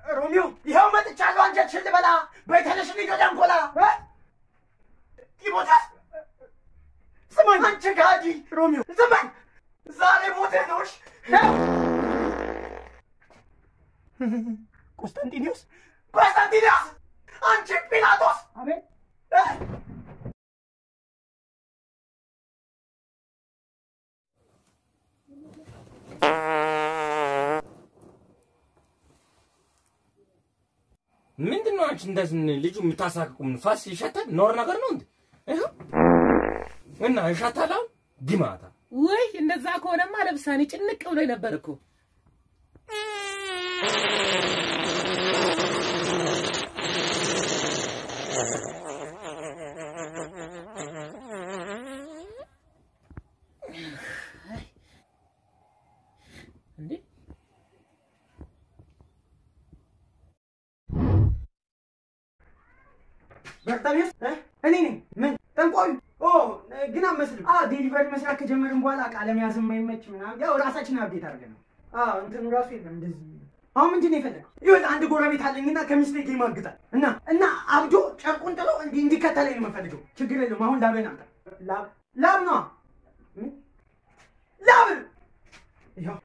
ሮሚዮ ይኸው መጥቻለሁ። አንጀትሽን ልበላ። በይ ተነሽ እንሂድ ወደ አንጎላ። ጢሞቴዎስ ስማኝ፣ አንቺ ጋዲ ሮሚዮ ስማኝ፣ ዛሬ ሞቴ ነውሽ። ቆስጠንጢኒዮስ ቆስጠንጢኒዮስ፣ አንቺ ጲላጦስ አቤት ምንድን ነው አንቺ እንደዚህ ልጁ የምታሳቅቁም? ፋስ ይሸታል? ኖር ነገር ነው እንዴ? ይኸው እና ይሸታል። አሁን ግማታ ውይ እንደዛ ከሆነማ ለብሳኔ ጭንቅ ብሎ ነበር እኮ። እንዴ በርታሚዮስ እኔ ነኝ። ምን ጠንቋዩ? ኦ ግን አመስልም። አዎ ዴሊቨሪ መስራት ከጀመርን በኋላ ቃለ መያዝ የማይመች ምናምን ያው ራሳችን አብዴት አድርገን ነው። አዎ እንትኑ ራሱ የለም እንደዚህ። አሁን ምንድን ነው የፈለገው? ይኸውልህ አንድ ጎረቤት አለኝና ከሚስቴ ጋር ይማግጣል እና እና አብዶ ጨርቁን ጥሎ እንዲህ እንዲከተለኝ ነው የምፈልገው። ችግር የለውም። አሁን ላቤን አምጣ። ላብ ላብ ነዋ። ምን? ላብ ይኸው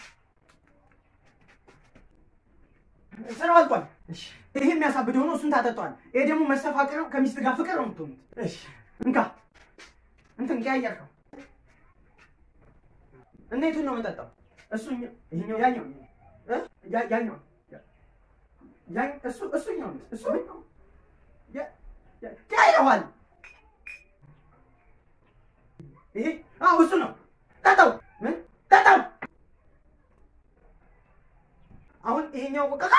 ስራው አልቋል። እሺ ይሄ የሚያሳብደው ነው። እሱን ታጠጣዋል። ይሄ ደግሞ መስተፋቅር ነው። ከሚስት ጋር ፍቅር ነው የምትሆኑት። እሺ እንካ እንትን ቀያየርከው እና የቱን ነው የምጠጣው? እሱ ይሄኛው ያኛው እ ያ- ያኛው ያ- እሱ እሱኛው ነው እሱ ያ- ያ- ቀያይረዋል። ይሄ አዎ እሱ ነው። ጠጣው። ምን ጠጣው? አሁን ይሄኛው በቃ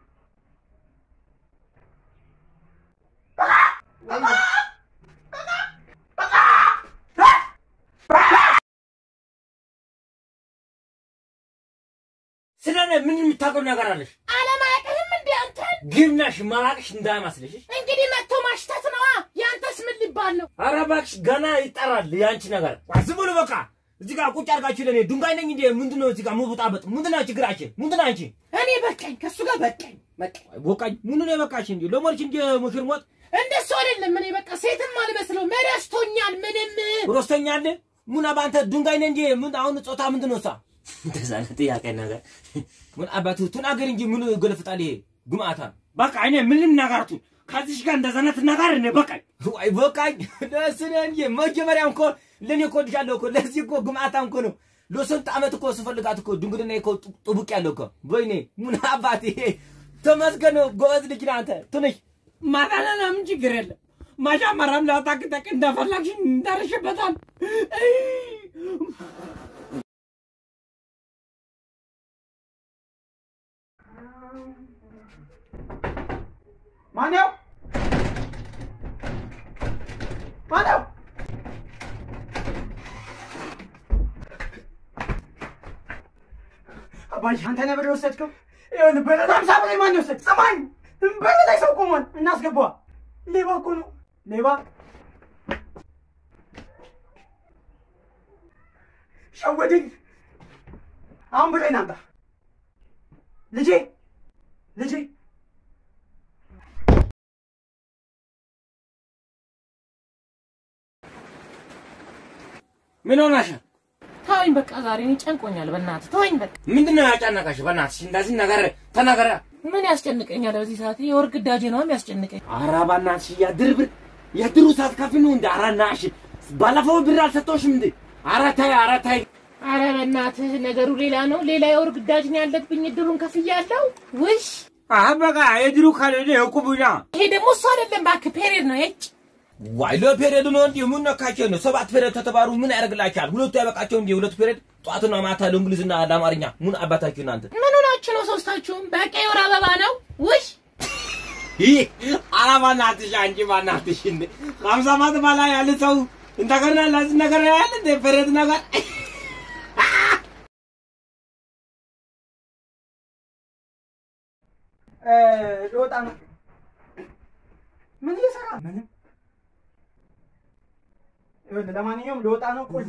ስለ እኔ ምን የምታውቀው ነገር አለሽ? አለማያውቅህም እንዴ አንተን? ግናሽ ማላቅሽ እንዳይመስልሽ። እንግዲህ መጥቶ ማሽተት ነዋ። ያንተስ ምን ሊባል ነው? ኧረ እባክሽ ገና ይጠራል የአንቺ ነገር። ዝም ብሎ በቃ እዚህ ጋር ቁጭ አድርጋችሁ ለእኔ ድንጋይ ነኝ እንዴ? ምንድን ነው እዚህ ጋር መቡጣበጥ? ምንድን ነው ችግራችን? ምንድን ነው አንቺ? እኔ በቃኝ፣ ከእሱ ጋር በቃኝ። በቃኝ። ወቃኝ ምንድን ነው የበቃሽ እንጂ ለሞልሽ እንጂ ሙሽር ሞት እንደሱ አይደለም። እኔ በቃ ሴትም አልመስለው መረስቶኛል። ምንም ሮስተኛል ሙና በአንተ ድንጋይ ነህ እንጂ ምን አሁን ጾታ ምንድን ነው እሷ? እንደዛ አይነት ጥያቄ ነገር ምን አባቱ ተናገር እንጂ ምን ገለፍጣል ይሄ ግማታ። በቃ እኔ ምንም ነገርቱ ከዚሽ ጋር እንደዛ አይነት ነገር እኔ በቃኝ ወይ በቃኝ። ለስነ እንጂ መጀመሪያም እኮ ለኔ እኮ ልሻለሁ እኮ ለዚህ እኮ ግማታም እኮ ነው ለስንት ዓመት እኮ ስፈልጋት እኮ ድንግልና እኮ ጥቡቅ ያለው እኮ ወይኔ ምን አባት ይሄ ተመስገን ነው። ጎበዝ ልጅ ነህ አንተ ትንሽ ማታለና ምን ችግር የለም። መጀመሪያም ላታክተክ እንደፈለግሽ እንደርሽበታል። ማነው ማነው? አባዬ አንተ ነህ ብር የወሰድከው? ይኸውልህ በረዶ ሃምሳ ብር ማን የወሰድ? ሰማኝ በር ላይ ሰው ቆሟል። እናስገባዋ። ሌባ እኮ ነው ሌባ። ሸወደኝ። አሁን ብሬን አምጣ ልጄ ልጄ ምን ሆነሽ? ተወኝ በቃ ዛሬ እኔ ጨንቆኛል። በእናትህ ተወኝ በቃ። ምንድን ነው ያጨነቀሽ? በእናትሽ እንደዚህ ነገር ተናገረ። ምን ያስጨንቀኛል? በዚህ ሰዓት የወር ግዳጄ ነው የሚያስጨንቀኝ። ኧረ በእናትሽ የድር ብር የድሩ ሳትከፊ ነው እንደ ኧረ ናሽ ባለፈው ብር አልሰጠሁሽም እንዴ? ኧረ ተይ ኧረ ተይ። አረ በእናትህ ነገሩ ሌላ ነው። ሌላ የወር ግዳጅ ነው ያለብኝ። እድሩን ከፍያለሁ። ውሽ አህ በቃ የድሩ ካልሆነ የቁቡና ይሄ ደግሞ እሱ አይደለም እባክህ፣ ፔሬድ ነው የጭ ዋይ ለፔሬድ ነው እንዴ? ምን ነካቸው ነው? ሰባት ፔሬድ ተተባሩ ምን ያደርግላችኋል? ሁለቱ ያበቃቸው እንዴ? ሁለቱ ፔሬድ ጠዋትና ማታ ለእንግሊዝና ለአማርኛ ምን አባታችሁ እናንተ ምን ሆናችሁ ነው ሶስታችሁም? በቃ የወር አበባ ነው። ውሽ ይህ ኧረ በእናትሽ አንቺ በእናትሽ እንዴ ከሀምሳ ዓመት በላይ ያለ ሰው እንደገና ለዚህ ነገር ያለ እንደ ፔሬድ ነገር ልወጣ ነው። ምን እየሰራ ምንም። ይኸውልህ ለማንኛውም ልወጣ ነው። ቁልፍ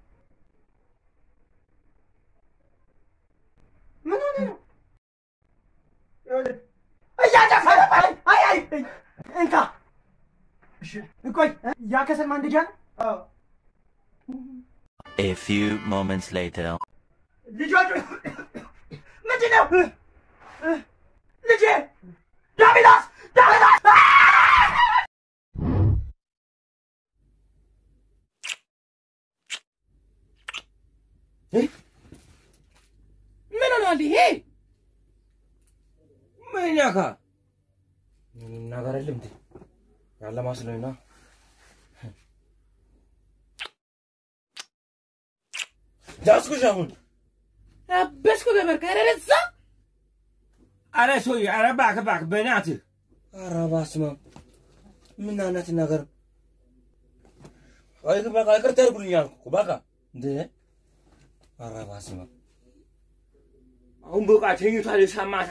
ምን ሆነ ነው? ቆይ ያ ከሰል ማንደጃ ነው? አዎ። A few moments later. ልጆቹ ምንድን ነው? ልጄ ዳቢላስ ዳቢላስ ምን ሆኗል ይሄ? ምን ያካ ምንም ነገር የለም እንዴ ያለ ማስሎኝ ነው። ዳስኩሽ አሁን አበስኩ ገበርከ ኧረ ደዛ አረ ሰውዬ፣ አረ እባክህ እባክህ በእናትህ አረ በስመ አብ ምን አይነት ነገር አይ በቃ ይቅርታ አድርጉልኝ አልኩ እኮ በቃ እንደ አረ በስመ አብ አሁን በቃ ተኝቷል የሰማታ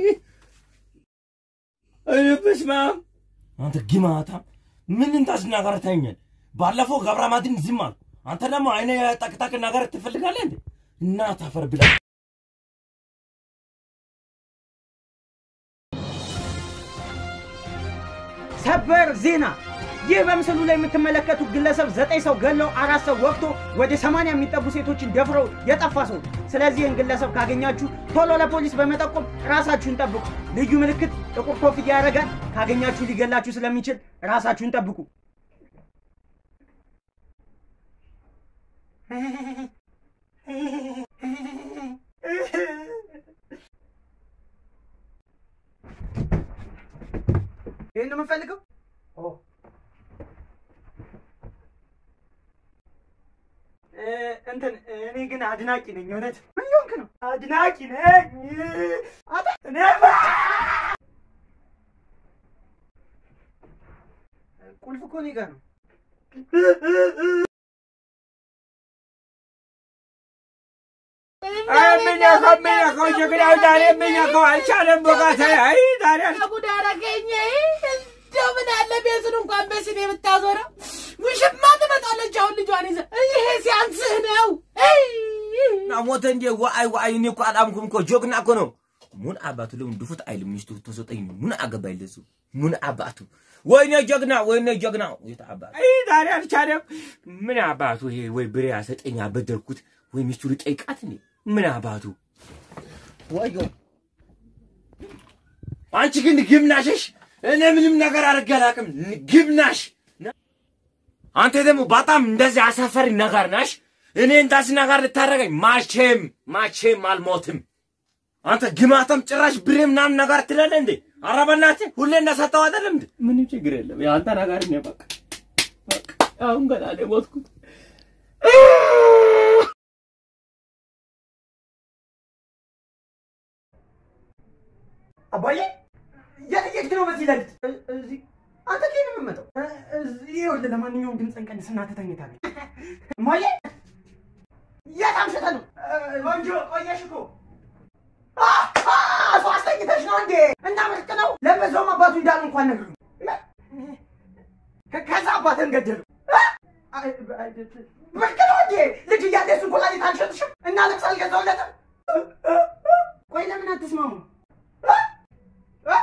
አረ በስመ አብ አንተ ግማታ ምን እንታስናገር ተኛል ባለፈው ገብረ ማድን ዝም አልኩ አንተ ደግሞ አይነ ጠቅጠቅ ነገር ትፈልጋለህ እንዴ እና ታፈር ብላ ሰበር ዜና! ይህ በምስሉ ላይ የምትመለከቱት ግለሰብ ዘጠኝ ሰው ገለው አራት ሰው ወቅቶ ወደ ሰማንያ የሚጠጉ ሴቶችን ደፍረው የጠፋ ሰው ነው። ስለዚህ ይህን ግለሰብ ካገኛችሁ ቶሎ ለፖሊስ በመጠቆም ራሳችሁን ጠብቁ። ልዩ ምልክት ጥቁር ኮፍያ ያደርጋል። ካገኛችሁ ሊገላችሁ ስለሚችል ራሳችሁን ጠብቁ። ይህን ነው የምንፈልገው? እ፣ እንትን እኔ ግን አድናቂ ነኝ። እውነት ምን እየሆንክ ነው? አድናቂ ነኝ። አታ እኔ ቁልፍ እኮ እኔ ጋር ነው። የሚነካው የሚነካው ጀግናው ዛሬ የሚነካው አልቻለም። በቃ ተይ፣ አይ ዛሬ አል- ጉድ አደረገኝ። እንደው ምን አለ ቤቱን እንኳን በስኔ ብታዞረው ውሽማ ትመጣለች። አሁን ልጇን ይዘህ ይሄ ሲያንስህ ነው። አይ! እና ሞተ እንዴ? ዋይ ዋይ፣ እኔ እኮ አላምኩም እኮ ጀግና እኮ ነው። ምን አባቱ ለምን ድፉት አይልም? ሚስቱ ተሰጠኝ ምን አገባኝ ለሱ ምን አባቱ ወይኔ ጀግና ወይኔ ጀግና የት አባቱ አይ ዛሬ አልቻለም። ምን አባቱ ይሄ ወይ ብሬ አሰጠኝ አበደርኩት ወይ ሚስቱ ልጠይቃት እንዴ ምን አባቱ ወዮ አንቺ ግን ግብናሽሽ እኔ ምንም ነገር አድርጌ አላውቅም። ግብናሽ አንተ ደግሞ በጣም እንደዚህ አሳፈሪ ነገር ነሽ። እኔ እንዳዚህ ነገር ልታደርገኝ ማቼም ማቼም አልሞትም። አንተ ግማታም ጭራሽ ብሬ ምናምን ነገር ትላለህ እንዴ? ኧረ በእናትህ ሁሌ እንደሰጠው አይደለም እንዴ? ምንም ችግር የለም። የአንተ ነገር ነው በቃ በቃ አሁን ገና ነው የሞትኩት። አባዬ የት እየሄድክ ነው በዚህ ሌሊት? እ- እዚህ አንተ ከየት ነው የምትመጣው? እ- እዚህ ይኸውልህ፣ ለማንኛውም ድምፅህን ቀንስና ትተኛታለህ። እማዬ የት አምሽተህ ነው? እ- ቆንጆ ቆየሽ እኮ አ! አ! ሰው አስተኝተሽ ነው እንዴ? እና ምርቅ ነው። ለበዛውም አባቱ እንዳሉ እንኳን ነግሩ። ከዛ አባትህን ገደሉ። አ! አይ፣ አይ፣ ምርቅ ነው እንዴ? ልጅ እያለ እሱን ኮላሊት አልሸጥሽም እና ልብስ አልገዛሁለትም። ቆይ ለምን አትስማሙ? አ! አ!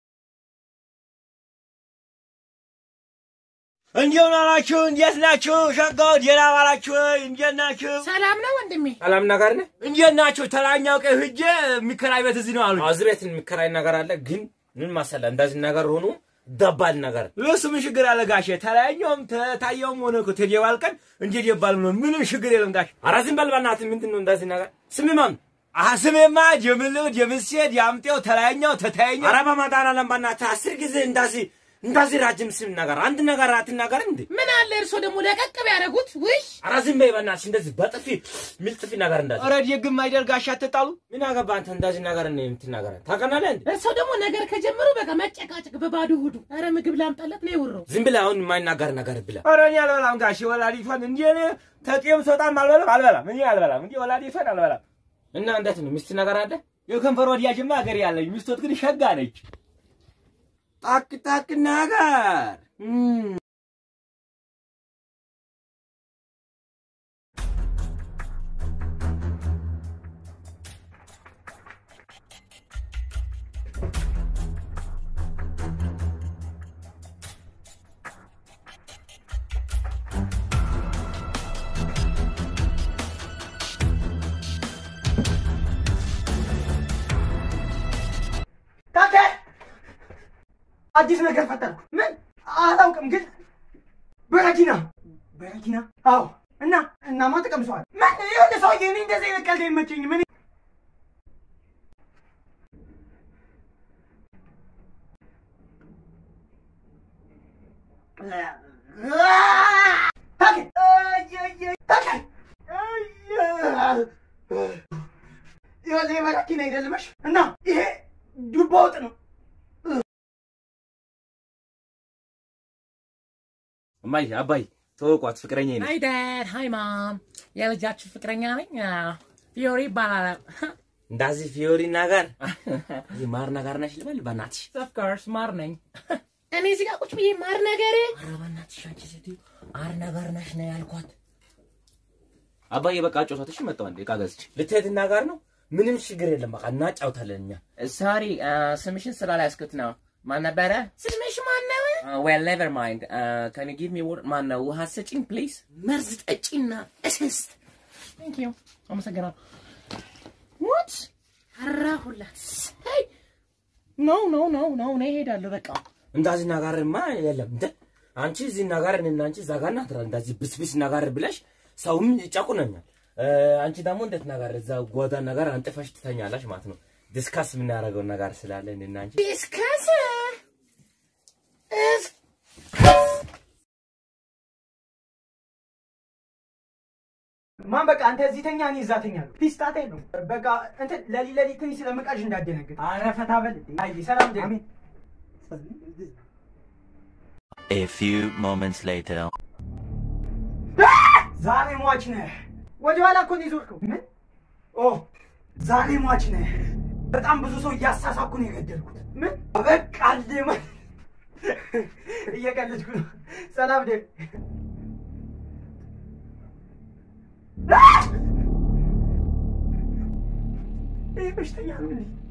እንዴት ናችሁ? እንዴት ናችሁ? ሸጋው ደህና ዋላችሁ ወይ? እንዴት ናችሁ? ሰላም ነው ወንድሜ? ሰላም ነገር ነህ? እንዴት ናችሁ? ተራኛው ቀን ሂጄ የሚከራይ ቤት እዚህ ነው አሉ። እዚህ ቤት የሚከራይ ነገር አለ፣ ግን ምን መሰለህ እንደዚህ ነገር ሆኖ ደባል ነገር እሱ ምን ችግር አለ ጋሼ? ተለያኘውም ተታየውም ሆነ እኮ ተጀባል ቀን እንጂ ደባል ነው ምንም ችግር የለም ጋሼ። ኧረ ዝም በል በእናትህ። ምንድን ነው እንደዚህ ነገር? ስሚ ማን አሀ ስሜማ ጀምልድ የምስሄድ የአምጤው ተለያኛው ተታየኛው። ኧረ በመድኃኒዓለም በእናትህ አስር ጊዜ እንደዚህ እንደዚህ ራጅም ስም ነገር አንድ ነገር አትናገር እንዴ? ምን አለ እርሶ ደግሞ ለቀቅ ቢያደርጉት? ውይ ኧረ ዝም በይ በእናትሽ። እንደዚህ በጥፊ ሚል ጥፊ ነገር እንዳለ ኧረ የግም አይደል ጋሻ አትጣሉ። ምን አገባ አንተ እንደዚህ ነገር ነው የምትናገረ ታውቀናለህ እንዴ? እርሶ ደግሞ ነገር ከጀመሩ በቃ መጨቃጨቅ በባዶ ሆዱ። ኧረ ምግብ ላምጣለት ነው የውረው። ዝም ብለህ አሁን የማይናገር ነገር ብለህ ኧረ እኔ አልበላም ጋሼ። ወላዲቷን እንዲህ እኔ ተጤም ስወጣም አልበላም አልበላም እኔ አልበላም እንዲህ ወላዲቷን አልበላም። እና እንዴት ነው ሚስት ነገር አለ? የከንፈር ወዲያጅማ ሀገር ያለኝ ሚስቶት ግን ሸጋ ነች። ጣቅ ጣቅ ነገር እም። አዲስ ነገር ፈጠርኩ። ምን አላውቅም፣ ግን በረኪና በረኪና። አዎ እና እናማ ተቀምሰዋል። ምን የሆነ ሰውዬ እኔ እንደዚህ አይነት ቀልድ አይመቸኝም። እኔ ታከል አየየ ታከል አየ ይኸውልህ የበረኪና አይደለመሽ እና ይሄ ዱባ ወጥ ነው። እማዬ አባይ ተወቋት ፍቅረኛ ነኝ። ሃይ ዳድ ሃይ ማም የልጃችሁ ፍቅረኛ ነኝ ፊዮሪ ይባላል እንዳዚህ ፊዮሪ ናጋር ይህ ማር ናጋር ነሽ ልበል በእናትሽ። ኦፍ ኮርስ ማር ነኝ እኔ እዚህ ጋር ቁጭ ብዬ ማር ነገር ኧረ በእናትሽ አንቺ ሴትዮ ማር ናጋር ነሽ ነው ያልኳት። አባዬ በቃ ጮቷት። እሺ መጣሁ አንዴ ዕቃ ገዝቼ ልትሄድ ናጋር ነው። ምንም ችግር የለም በቃ እናጫውታለን እኛ። ሶሪ ስምሽን ስላላያስኩት ነው ማን ነበረ ስምሽ ማን ነው ዌል ኔቨር ማይንድ ከን ጊቭ ሚ ወር ማን ነው ውሃ ስጪኝ ፕሊዝ መርዝ ጠጪና እስስት ቴንክ ዩ አመሰግናለሁ ዋት አራሁላት ሄይ ኖ ኖ ኖ ኖ እኔ እሄዳለሁ በቃ እንዳዚህ ናጋርማ የለም እንደ አንቺ እዚህ ናጋር እኔና አንቺ እዛ ጋር ናት እንደዚህ ብስብስ ናጋር ብለሽ ሰውም ይጨቁነኛል። እ፣ አንቺ ደግሞ እንዴት ናጋር እዛ ጓዳ ነገር አንጥፈሽ ትተኛለሽ ማለት ነው። ዲስካስ የምናደርገው ነገር ስላለ እኔና አንቺ ዲስከስ ማን በቃ አንተ እዚህ ተኛ፣ እኔ እዛ ተኛለሁ። ፒስ ጣጣ የለውም። በቃ እንትን ለሊት ለሊት ትንሽ ስለምቃዥ እንዳደነግጥ። ኧረ ፈታ በል እንዴ። አይ ሰላም ደ A few moments later. ዛሬ ሟች ነህ። ወደ ኋላ እኮ ነው የዞርከው። ምን? ኦ ዛሬ ሟች ነህ። በጣም ብዙ ሰው እያሳሳኩ ነው የገደልኩት። ምን? በቃ አልደማ እየቀለድኩ ነው። ሰላም ደ ይህ በሽተኛ ነው እንዴ?